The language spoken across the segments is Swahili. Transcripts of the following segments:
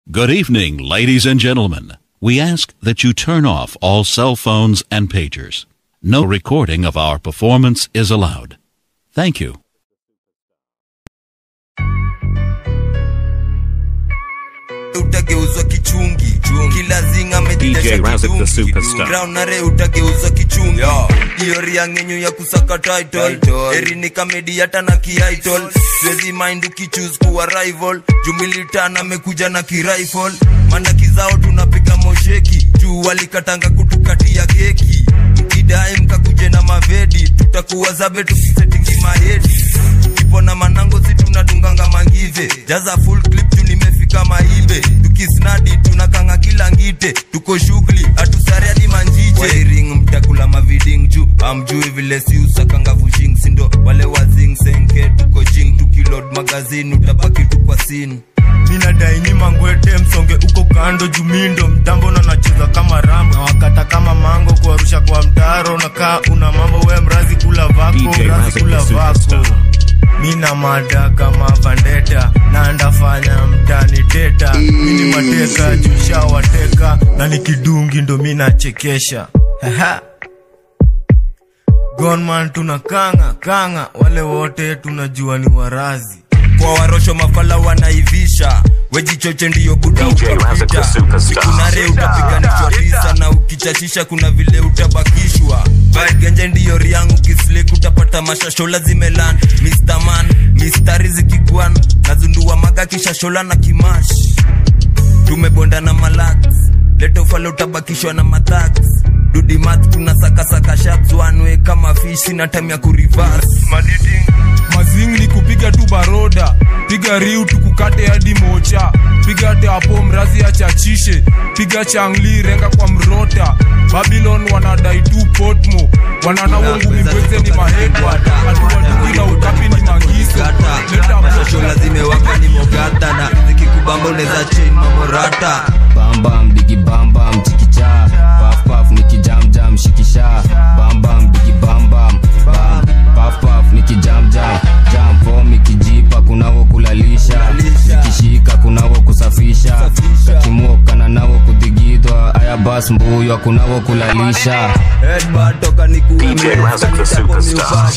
Good evening, ladies and gentlemen. We ask that you turn off all cell phones and pagers. No recording of our performance is allowed. Thank you. utageuzwa kichungi kila zinga DJ Razak the Superstar. graunare utageuzwa kichungi hiyo riangenyu ya kusaka title erini kamedi hata na kiaitol siwezi mind ukichuse kuwa rival jumilitan amekuja na kirifle mandaki zao tunapiga mosheki juu walikatanga kutukatia keki mkidai mkakuje na mavedi tutakuwa zabe tukisetingi mahedi ipo na manango si tunadunganga mangive jaza full clip tu nimefika maibe tukisnadi tunakanga kila ngite tuko shughuli hatusare hadi manjije wairing mtakula maviding juu amjui vile si usakanga vushing sindo wale wazing senke tuko jing tukilod magazini utabaki tu kwa sin minadaini mangwete msonge uko kando jumindo mtambo na nacheza kama rambo na wakata kama mango kuarusha kwa mtaro nakaa una mambo we mrazi kula vako DJ mrazi Razak kula the vako Superstar. mina mada kama vandeta na ndafanya mtani teta mini mateka jusha wateka na nikidungi ndo minachekesha Haha. gonman tuna kanga kanga wale wote tunajua ni warazi kwa warosho mafala wanaivisha wejichoche ndiyo buda DJ Razak the utapita Superstar. kunare utapiganishwa tisa na ukichachisha kuna vile utabakishwa genje ndiyo riangu kislik utapata mashashola zimelan Mr. man mistari zikigwan nazundua maga kishashola na kimash tumebonda na malax leta ufale utabakishwa na mathax dudimat tuna sakasaka shaks wanwe kama fish sina time ya kurivas mazing ni kupiga tu baroda piga riu tukukate hadi mocha piga teapo mrazi achachishe piga changli renga kwa mrota babylon wanadai tu potmo wananawo ngumi mbweze ni mahedwa hatuwatungi na utapi ni mangiso leta mashashola zimewaka ni mogata na zikikubamba unaweza chain mamorata bambam digi bambam chikicha paf paf nikijamjam shikisha bambam digi bambam bam paf paf nikijamjam jam fom ikijipa kunavo kulalisha nikishika kunavo kusafisha kakimoka navo kudigidwa aya bas mbuywa kunavo kulalisha Headbutt toka ni DJ Razak the Superstar.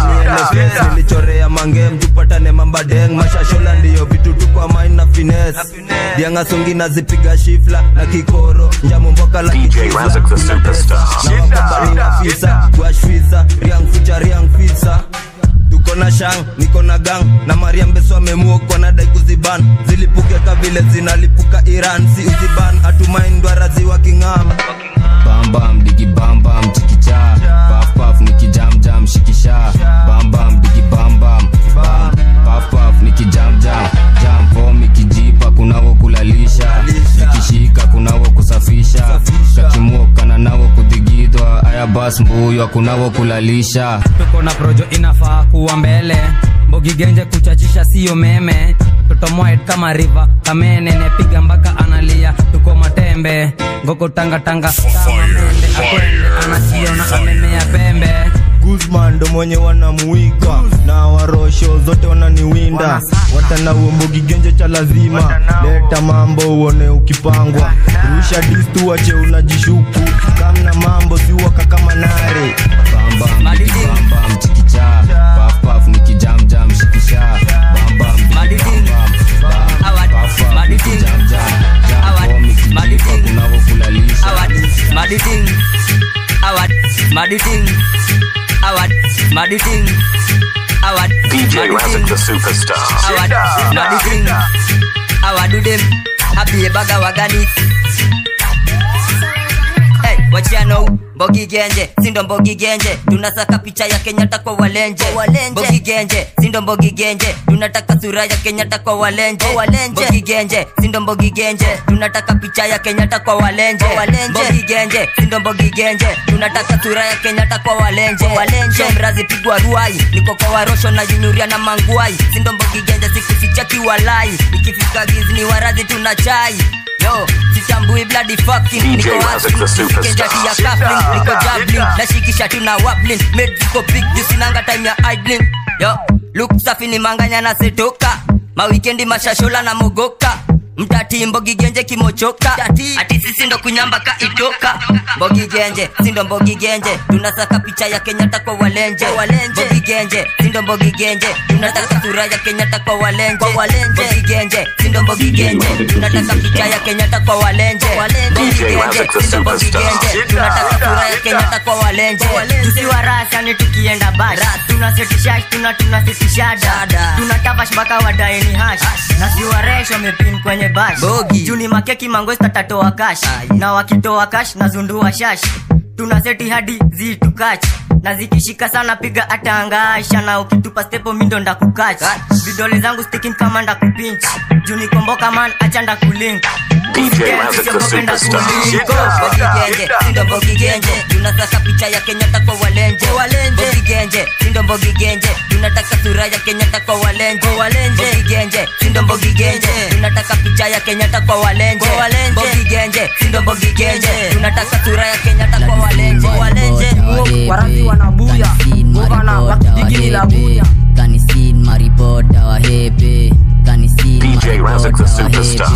nilichorea mange mtupatane mambadeng mashashola ndiyo vitu tu kwa main na fines diangasongi nazipiga shifla na kikoro njamomboka la DJ Razak the Superstar. na wakambani na fisa guashfisa riang ficha riang fisa tuko na shang niko na gang na mariam beso amemuokwa na dai kuziban zilipuke ka vile zinalipuka iran si uziban hatumaindwarazi wa king'am bambam digi bambam chikicha paf paf nikijamjam shikisha bambam digi bambam bam paf paf nikijamjam jam fom ikijipa kunavo kulalisha nikishika kunavo kusafisha kakimoka na navo kudigidwa aya bas mbuywa kunavo kulalisha tuko na projo inafaa kuwa mbele mbogi genje kuchachisha siyo meme totomoed kama riva kamene nepiga mpaka analia tuko matembe ngoko tangatanga kama mende akwende anakiona amemea pembe guzman ndo mwenye wanamuika na warosho zote wananiwinda watana uombogi genje cha lazima leta mambo uone ukipangwa rusha distu wache unajishuku kamna mambo siwaka kama nare bambam digi bambam chikicha paf paf nikijamjam shikisha bambam digi Madiding. bambam bam Awad. paf paf Madiding. nikijamjam jam Awad. fom ikijipa Madiding. kunavo kulalisha awad maditing awad maditing awad maditing awad DJ Razak the Superstar. awad maditing awadudem abiyebaga wagani Hey, wachiano mbogi genje sindo mbogi genje tunasaka picha ya kenyatta kwa walenje mbogi genje sindo mbogi genje tunataka sura ya kenyatta kwa walenje mbogi genje sindo mbogi genje tunataka picha ya kenyatta kwa walenje mbogi genje sindo mbogi genje tunataka sura ya kenyatta kwa walenje shomrazi pigwa ruai niko kwa warosho na junyuria na manguai sindo mbogi genje sikuficha kiwalai ikifika gizni warazi tuna chai yo sitambui bloody fucking DJ niko Razak the hustling, Superstar. kenjati ya cuffling niko jabbling nashikisha tuna wablin made ziko big jusinanga time ya idling yo look safi ni manganya na setoka mawikendi mashashola na mogoka mtati mbogigenje kimochoka ati sisi ndo kunyamba ka itoka mbogigenje sindo mbogigenje tunasaka picha ya kenyatta kwa walenje mbogigenje sindo mbogigenje tunataka sura ya kenyatta kwa walenje mbogigenje sindo mbogigenje tunataka picha ya kenyatta kwa walenje mbogigenje Razak the sindo mbogigenje superstar. tunataka sura ya kenyatta kwa walenje tukiwa rasani tukienda bash tunasetishash tuna tunasitisha dada tunatafash mpaka wadaeni hash na siwaresh wamepin kwenye bash Bogi. juni makeki mangosta tatoa kash na wakitoa kash na zundua shash tuna seti hadi zitukach na zikishika sana piga atangasha na ukitupa stepo mindo ndakukach vidole zangu sticking kama ndakupinch juni komboka man acha ndakulink DJ Razak the superstar. mbogigenje sindo mbogigenje tunataka picha ya kenyatta kwa walenje mbogigenje sindo mbogigenje tunataka sura ya kenyatta kwa walenje mbogigenje sindo mbogigenje tunataka picha ya kenyatta kwa walenje mbogigenje sindo mbogigenje tunataka sura ya kenyatta kwa walenje warazi wanabuya gavana wakijigi la buya kanisin maripota wahepe kanisin DJ Razak the superstar.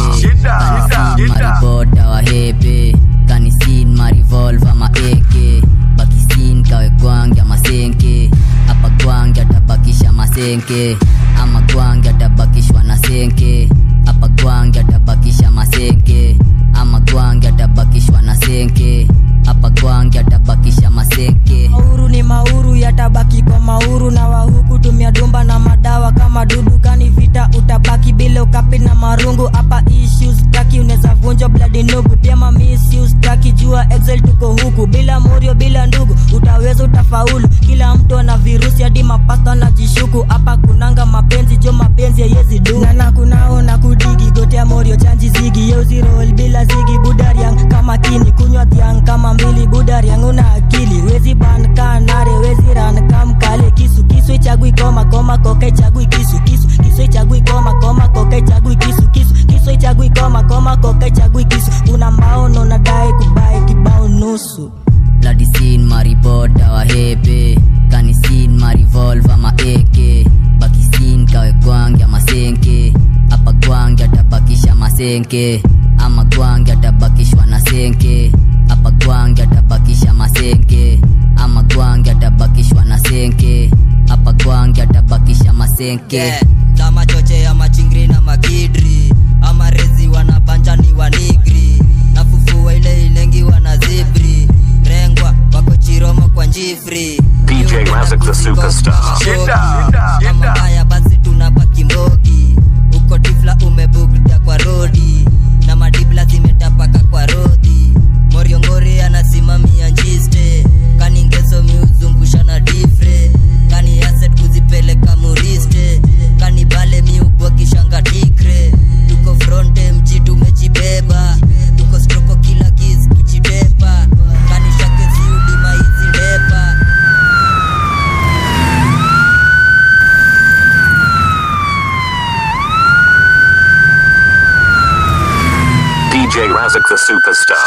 maripota wahepe kanisin marivolva maeke bakisin kawe gwangi amasenke apa gwangi atabakisha masenke ama gwangi atabakishwa na senke apa gwangi atabakisha masenke ama gwangi atabakishwa na senke apa gwangi atabakisha masenke mauru ni mauru yatabaki kwa mauru na wahuku tumia dumba na madawa kama dudu kani vita utabaki bila ukapi na marungu hapa issues taki unaweza vunja bladi nugu pia mamisius taki jua excel tuko huku bila morio bila ndugu utaweza utafaulu kila mtu ana virusi hadi mapasta na jishuku hapa kunanga mapenzi jo mapenzi yeyezi du nana kunao na kudigi gotea morio chanji zigi yeuzirol bila zigi budariang kama kini kunywa dhiang kama mbili budariang una akili wezi ban kanare wezi ran kamkale kisu kisu ichagui koma koma koka ichagui kisu kisu kisu ichagui koma koma koka ichagui kisu kisu kisu ichagui koma koma koka ichagui kisu una maono nadai kubai kibao nusu Bladisin maripota wahepe kanisin marivolva maeke bakisin kawe gwangi amasenke apa gwangi atabakisha masenke ama gwangi atabakishwa na senke apa gwangi atabakisha masenke ama gwangi atabakishwa na senke apa gwangi atabakisha masenke Yeah, kama choche ya machingri na makidri ama rezi wanabanjani wanigri nafufua ile ilengiwa na zibri rengwa wako chiromo kwa njifri DJ Razak the superstar. kama mbaya basi tunapaki mbogi uko tifla umebugda kwa rodi na madibla zimetapaka kwa rodhi moriongori anasimamia njiste kaningezo miuzungusha na difre kani aset kuzipeleka muriste kani bale miubwa kishanga tikre tuko fronte mji tumejibeba tuko stroko kila kis kuchitepa kani shake ziulima hizi ndepa DJ Razak the superstar.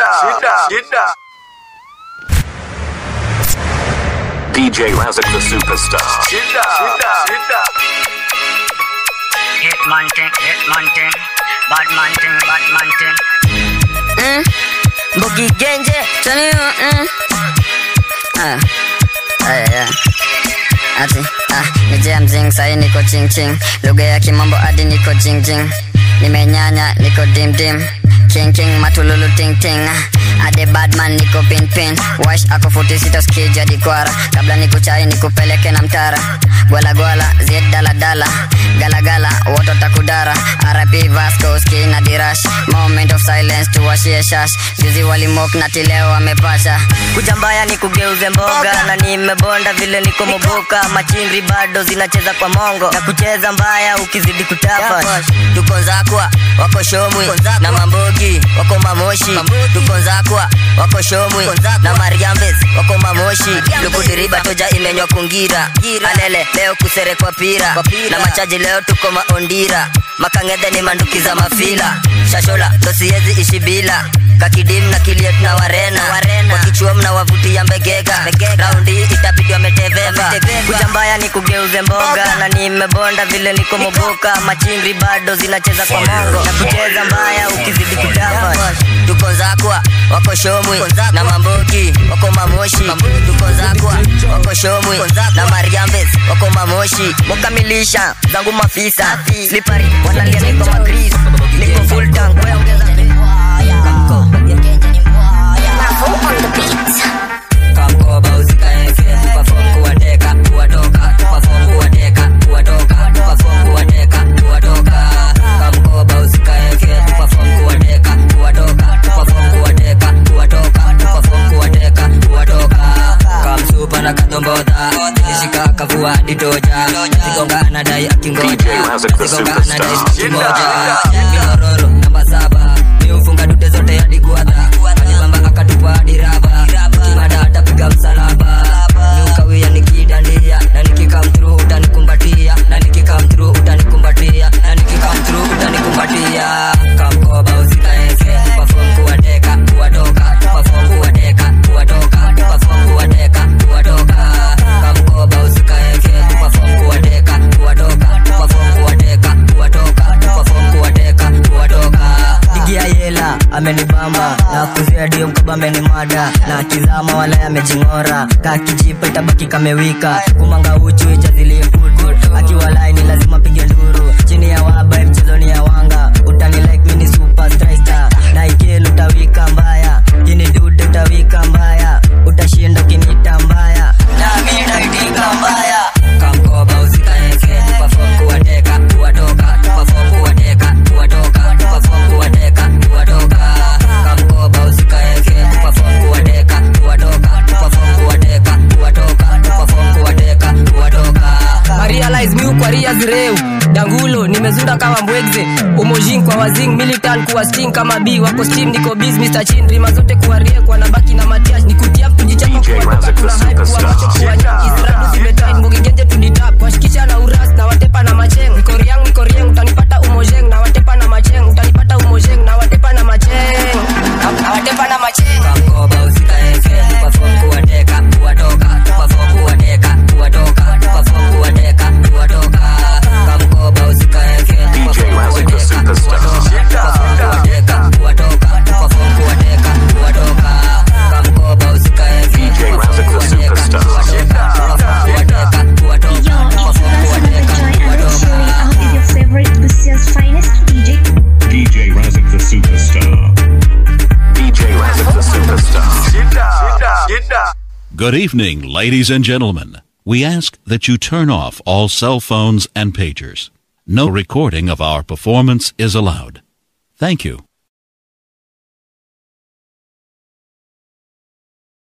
DJ Razak the superstar. Hitman thing, hitman thing, bad man thing, bad man thing. mm. Mbogi genje tani mm. ah. Aya, ya. Ati ah, nije mzing sahi niko ching ching lugha ya kimambo hadi niko jing jing nimenyanya niko dim dim king king matululu ting ting ade badman niko pin pin wash ako futi sita skija dikwara kabla nikuchai nikupeleke na mtara gwala gwala ziet dala dala gala gala woto takudara RIP Vasco ski na dirash moment of silence tuwashie shash juzi walimok na tileo wamepasha kuja mbaya ni kugeuze mboga na nimebonda vile niko moboka machingri bado zinacheza kwa mongo na kucheza mbaya ukizidi kutapa tuko nzakwa wako shomwi na mambogi wako mamoshi tuko nzakwa wako shomwi na mariambes wako mamoshi lukudiriba toja imenywa kungira alele leo kuserekwa pira na machaji leo tuko maondira makangedhe ni manduki za mafila shashola dosiezi ishi bila kakidim na kiliet na warena wakichua mnawavutia mbegega raundi itabidi wameteveva kuja mbaya ni kugeuze mboga na nimebonda vile niko moboka machingri bado zinacheza kwa mongo na kucheza mbaya ukizidi kutamba tuko zakwa wako shomwi na mamboki wako mamoshi tuko zakwa wako shomwi na mariambes wako mamoshi wakamilisha zangu mafisa slipari wanalia niko magris niko full tank wewe ongeza kamkoba usikaeke tuperform kuwateka kuwatoka tuperform kuwateka kuwatoka tuperform kuwateka kuwatoka kamkoba usikaeke tuperform kuwateka kuwatoka tuperform kuwateka kuwatoka tuperform kuwateka kuwatoka kamsupa na kadombodha ishika kavua ditoja zigongana dai akingoja DJ Razak the zigongana dai Superstar. kimoja minororo namba saba miufunga dute zote hadi guadha alibamba akatupa hadi raba kimada atapiga msalaba niukawia nikidandia na nikikam through utanikumbatia na nikikam through utanikumbatia na nikikam through utanikumbatia kamkoba usikaeke tuperform kuwateka kuwatoka tuperform kuwateka kuwatoka tuperform kuwateka kuwatoka kamkoba usikaeke tuperform kuwateka kuwatoka tuperform kuwateka kuwatoka tuperform kuwateka kuwatoka digia yela amenibamba na kuzia dio mkaba amenimada na kizama wala amejing'ora kakijipa itabaki kamewika kumanga uchu ijazilie kutu akiwa laini lazima pige nduru chini ya waba mchezoni ya wanga utani like mini super striker na ikelu utawika mbaya ini dude utawika mbaya utashinda ukinita mbaya nami naitika mbaya kamkoba usikaeke tuperform kuwateka kuwatoka tuperform kuwateka kuwatoka tuperform kuwateka kuwatoka kamkoba usikaeke tuperform kuwateka kuwatoka tuperform kuwateka kuwatoka tuperform kuwateka kuwatoka marialize miu kwa ria zireu dangulo nimezunda kama mbwegze umojin kwa wazing militan kuwa sting kama b wako steam niko biz mr chin rima zote kuwa rie kwa nabaki na matiash nikutia kujichapa DJ kuwa Razak the tuna hype kuwa Superstar. macho kuwa nyaki ziradu zimetai mbogigenje tuditap washikisha na uras na watepa na macheng niko riang niko rieng utanipata umojeng na watepa na macheng utanipata umojeng na watepa na macheng na watepa na macheng kamkoba usikaeke tuperform kuwateka kuwatoka tuperform kuwateka kuwatoka tuperform kuwateka kuwatoka kamkoba usikaeke tuperform Razak the kuwateka Superstar. tuperform kuwateka kuwatoka tuperform kuwateka kuwatoka kamkoba usikaeke DJ Razak the Superstar. kuwateka kuwatoka Yo, it's tuperform Razak kuwateka Joy and I'm kuwatoka showing out with your favorite Bussia's finest DJ. DJ Razak the Superstar. DJ Razak the Superstar. Good evening, ladies and gentlemen. We ask that you turn off all cell phones and pagers. No recording of our performance is allowed. Thank you.